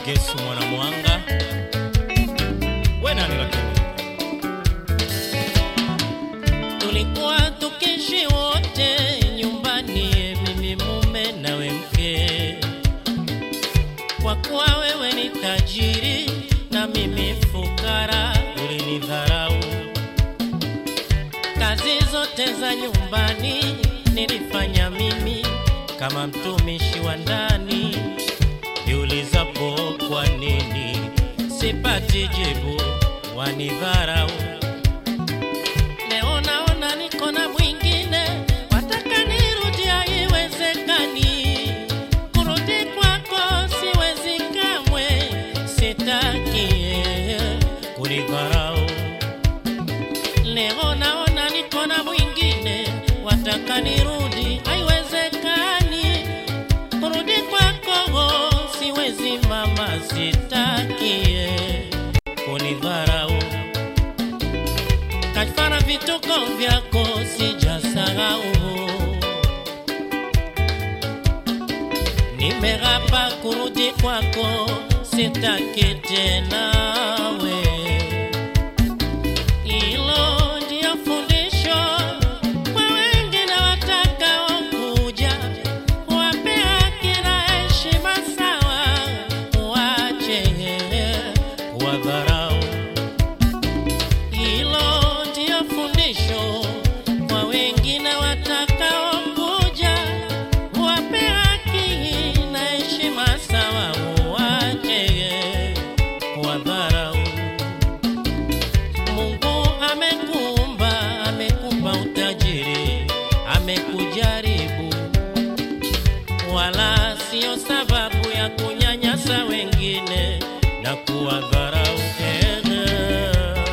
Gesu mwana mwanga we nani lakini tulikuwa tukishi wote nyumbani, mimi mume nawe mke. Kwa kuwa wewe ni tajiri na mimi fukara, ulinidharau. Kazi zote za nyumbani nilifanya mimi kama mtumishi wa ndani. Niulizapo kwa nini sipati jibu, wanidharau. Leo naona niko na mwingine, wataka nirudi, haiwezekani. Kurudi kwako siwezi kamwe, sitaki kunidharau. Leo naona niko na mwingine, wataka nirudi, haiwezekani. Kurudi kwako siwezi mama, sitaki kunidharau kafara vituko vyako sijasahau. Nimerapa kurudi kwako, sitaki tena we. Hilo ndio fundisho kwa wengine watakaokuja, wape haki na heshima sawa, wache wadharau hilo ndio fundisho kwa wengine watakaokuja, wape haki na heshima sawa, uwache wadharau. Mungu amekuumba, amekupa utajiri, amekujaribu, wala sio sababu ya kunyanyasa wengine na kuwadharau. Ehe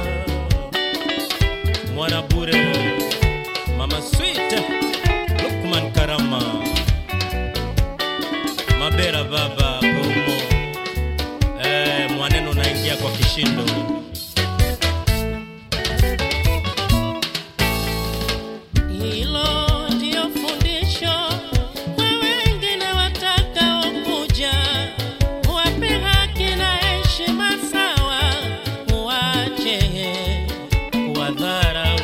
mwana bure mama sweet lukman karama mabera baba bomo eh, mwaneno naingia kwa kishindo hilo ndio fundisho kwa wengine watakaokuja, wape haki na heshima sawa, uwache kuwadharau.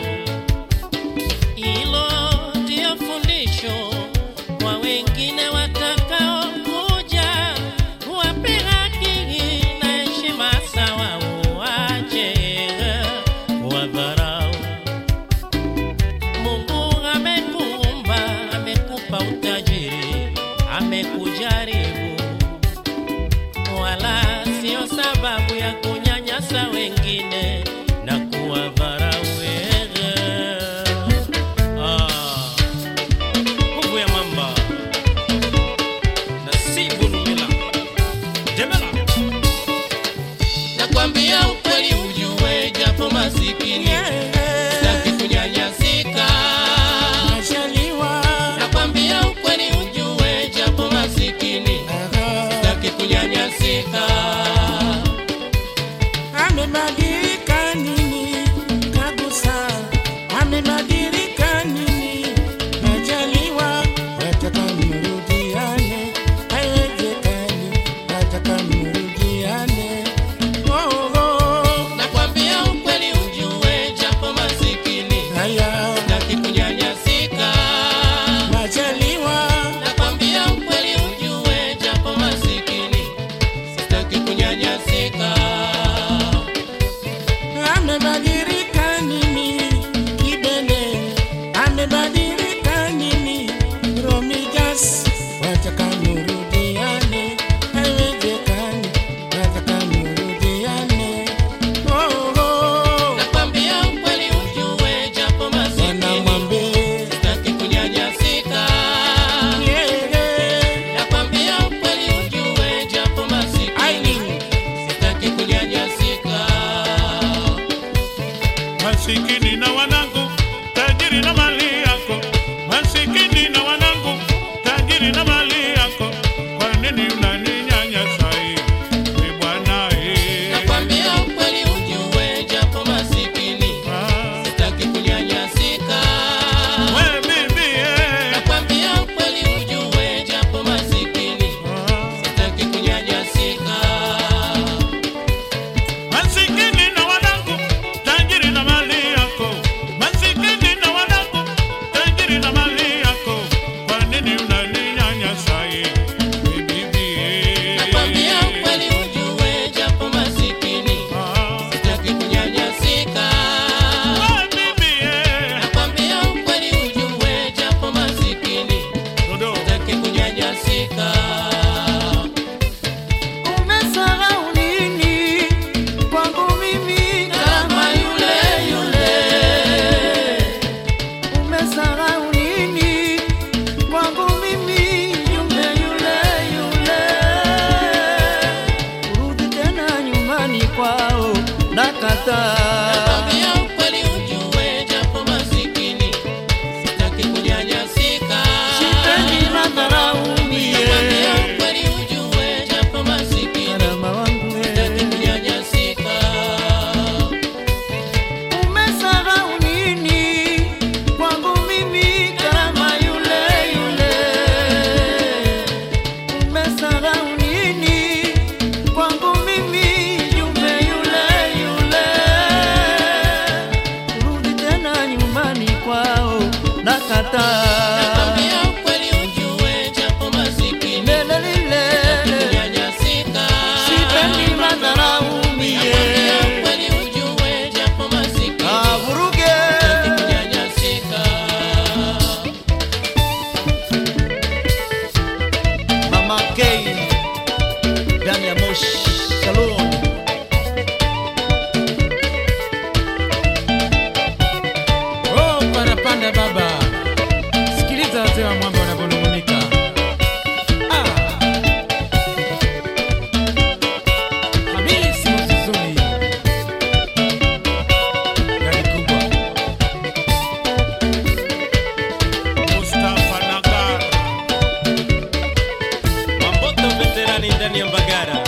Hilo ndio fundisho kwa wengine watakaokuja, wape haki na heshima sawa, uwache kuwadharau. Mungu amekuumba, amekupa utajiri, amekujaribu, wala sio sababu ya kunyanyasa wengine na kuwadharau wewe. Ah, nguvu ya mamba Nasibu Lumila Demela nakwambia ukweli ujue, japo masikini sitaki kunyanyasika. Nakwambia ukweli ujue, japo masikini sitaki kunyanyasika. Amebadilika nini kabisa? Amebadilika nini? Najaliwa wataka mrudiane, haiwezekani wataka mrudiane. Oh, oh, Nakwambia ukweli ujue, japo masikini haya sitaki kunyanyasika. najaliwa Nakwambia ukweli ujue, japo masikini sitaki kunyanyasika. amebadilika nini kibele amebadilika nini romijas wataka murudiane haiwezekani wataka murudiane oh, oh. Nakwambia ukweli ujue, japo masikini wanamwambie sitaki kunyanyasika. yeye Nakwambia ukweli ujue, japo masikini Aileen. sitaki kunyanyasika. masikini na wanangu tajiri na mali yako masikini na wanangu tajiri na mali yako kwa nini unaninyanyasa hivi bwana eh? Nakwambia ukweli ujue, japo masikini Ah, sitaki kunyanyasika. we bibi eh. Nakwambia ukweli ujue, japo masikini Ah, sitaki kunyanyasika. hata Nakwambia ukweli ujue japo masikini neno lile kunyanyasika. sipendi madharau mie Nakwambia ukweli ujue japo masikini avuruge kunyanyasika. mama K ndani ya Mosh Salon Oh, parapanda baba, sikiliza wazee wa mwamba wanavyonung'unika. Ah. Hamisi Mzuzuni, gari kubwa. Mustafa Nagar, Mamboto veterani ndani ya Mbagara.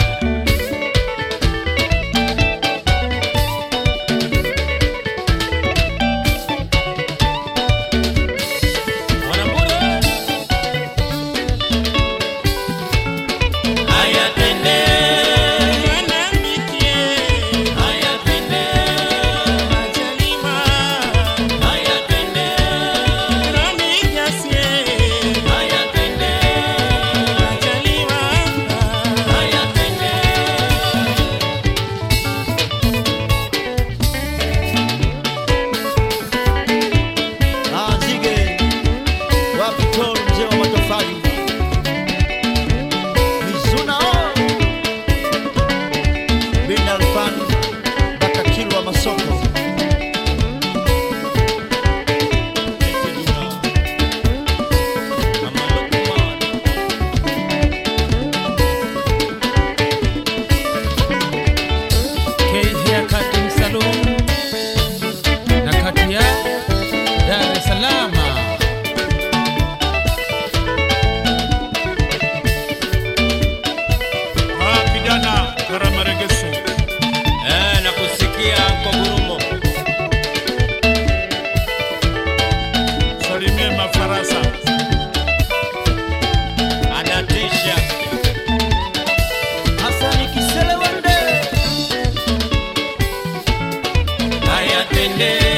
Wanambura. Haya twende, Mwanamke, haya twende, Majaliwa, haya twende, Rami Jasie, haya twende, Majaliwa, haya twende. Ah, Nzige wapi tol mzee wa matofali Mizuna oh. bin Alfan mpaka Kilwa Masoko K Haircutting Salon na kati ya Dar es Salaam. ah, kijana Karamaregesu, Eh, nakusikia kwa gurumo. salimie mafarasa, Anatisha. Hasani Kisele Wende Haya twende.